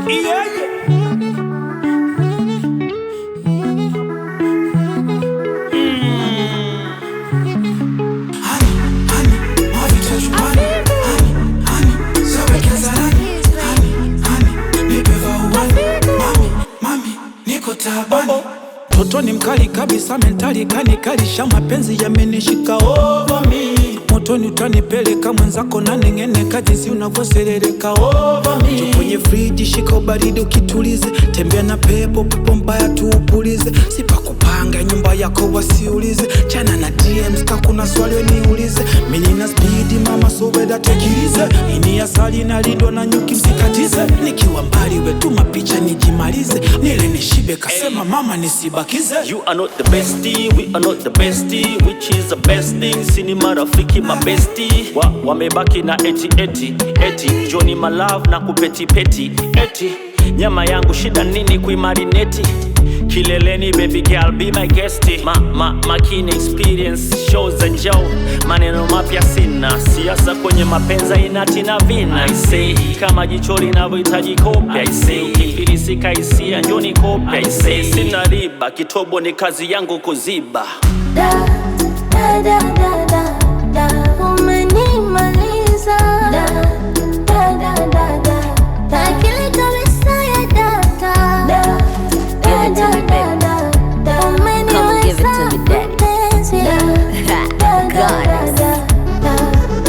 Yeah, yeah. Toto ni mkali kabisa, mentali kanikalisha, mapenzi yamenishika over me. Motoni utanipeleka mwenzako na neng'eneka, jinsi unavyoserereka over me. Jo kwenye friji, shika ubaridi ukitulize, tembea na pepo, pepo mbaya tuupulize, sipakupanga nyumba yako wasiulize, chana na DMs ka kuna swali weniulize, mimi nina spidi mama, so weda tekilize, ini asali nalindwa na nyuki, msikatize, nikiwa mbali wetuma picha nijimalize, nile nishibe, kasema mama nisibakize. You are not the bestie, we are not the bestie, which is the best thing. Sini marafiki mabesti wa, wamebaki na eti eti eti Johnny my love na kupeti peti eti nyama yangu shida nini kuimarineti kileleni baby girl be my guest ma, ma, makini experience shows and Joe maneno mapya sina siasa kwenye mapenza inati na vina I say kama jicho linavyohitaji kopya I say ukifilisika hisia njoni kopya I say sina riba kitobo ni kazi yangu kuziba Da, da, da, da, da, da. Umenimaliza. Da, da, da, da, da. Akili kabisa ya data. Da, da, Give it to da, me, da, baby. da, da. Come and give it to me, daddy. Mpenzi. Da, da, da, Goddess. da, da.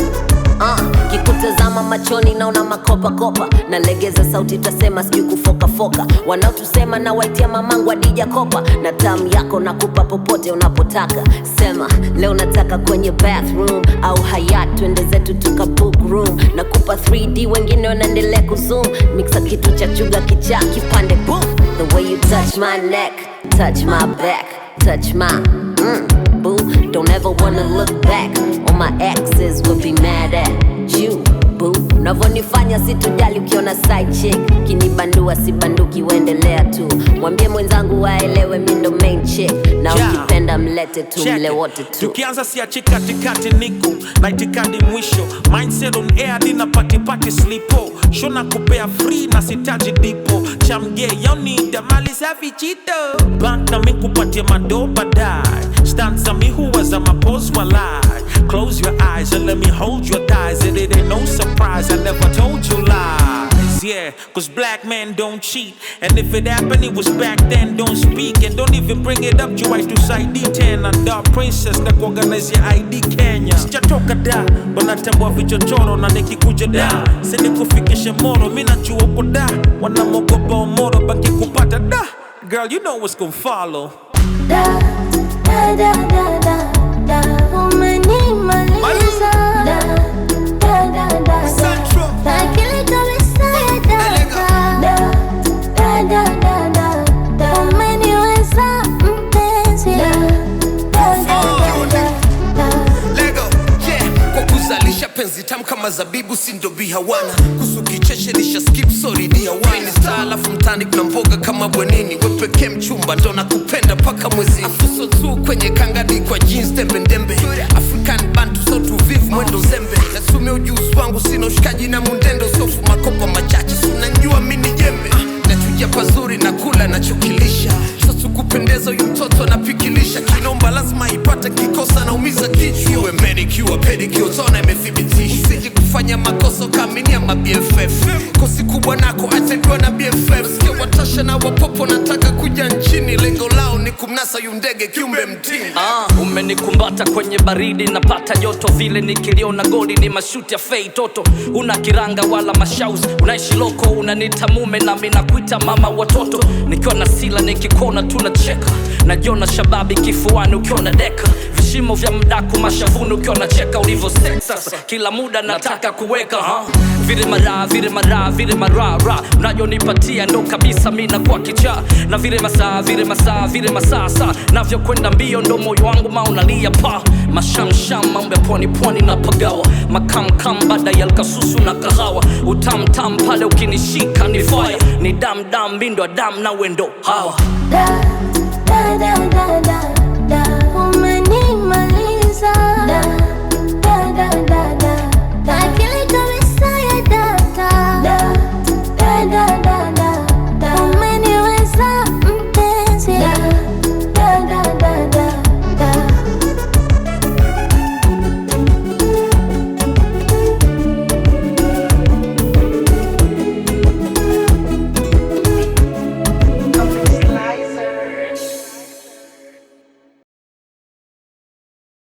Uh, kikutazama machoni naona makopakopa nalegeza sauti tasema sijui kufokafoka wanaotusema na waitia mamangu adija kopa na tamu yako nakupa popote unapotaka sema leo nataka kwenye bathroom au hayat twende zetu tuka book room nakupa 3d wengine wanaendelea kuzoom mixa kitu cha chuga kichaa kipande boom the way you touch my neck touch my back touch my mm, boo don't ever wanna look back all my exes will be mad at you boo unavyonifanya situjali ukiona side chick kinibandua sibanduki uendelea tu mwambie mwenzangu waelewe mi ndo main chick na Yeah. ukipenda mlete tu Check mle it. wote tu tukianza siachi katikati niko na itikadi mwisho mindset on air dina patipati slipo shona kupea free na sitaji dipo chamge yonida mali safi chito bank na mikupatia mado badai stanza mi huwa za mapos walai close your eyes and let me hold your thighs and it ain't no surprise I never told you lies yeah cause black men don't cheat and if it happened it was back then don't speak and don't even bring it up juu haitusaidii tena da princess na kuorganize ya id kenya sijatoka da wanatambua vichochoro na nikikuja da sinikufikishe moro mi najua uko da wanamogopa omoro baki kupata da girl you know what's gonna follow Da, da, da, da, da, da. Umenimaliza. Da, da, da, da, da. Akili kabisa ya data. Da, da, da, da, da, da. Umeniweza mpenzi. Da, da, da, da, da. Lego, yeah. Kwa kuzalisha penzi tamu kama zabibu si ndo bihawana kusu kicheche lisha skip sorry ni hawana star alafu mtani kuna mboga kama bwenini wepeke mchumba ndo nakupenda paka mwezi afuso tu kwenye kangadi kwa jeans tembe ndembe African bantu so tuvivu mwendo zembe nasumia ujuzi wangu sina ushikaji na mundendo sofu makopa machache sunanjua mini jembe Ah, nachuja pazuri na kula nachokilisha sasa kupendeza huyu mtoto anapikilisha kinomba lazima ipate kikosa naumiza kichwa iwe manicure pedicure tona imethibitishwa usije kufanya makosa ukaaminia ma BFF kosi kubwa nako atakiwa na BFF sikia watasha na wapopo nataka kuja nchini lengo lao ni kumnasa yu ndege kiumbe mtini Ah, umenikumbata kwenye baridi napata joto vile nikiliona goli ni mashuti ya fei toto una kiranga wala mashaus unaishi loko unanita mume nami nakuita mama watoto nikiwa na sila nikikona tunacheka najiona shababi kifuani ukiwa na deka vishimo vya mdaku mashavuni ukiwa nacheka ulivyo sex sasa kila muda nataka kuweka ha? vile mara vile mara vile marara unajonipatia ndo kabisa mi nakuwa kichaa na vile masaa vile masaa vile masaa saa navyokwenda mbio ndo moyo wangu maunalia pa mashamsham mambo ya pwani pwani na pagawa makamkam baada ya lkasusu na kahawa utamtam pale ukinishika ni fire ni damdam mindo dam na wendo hawa Da, da, da, da, da,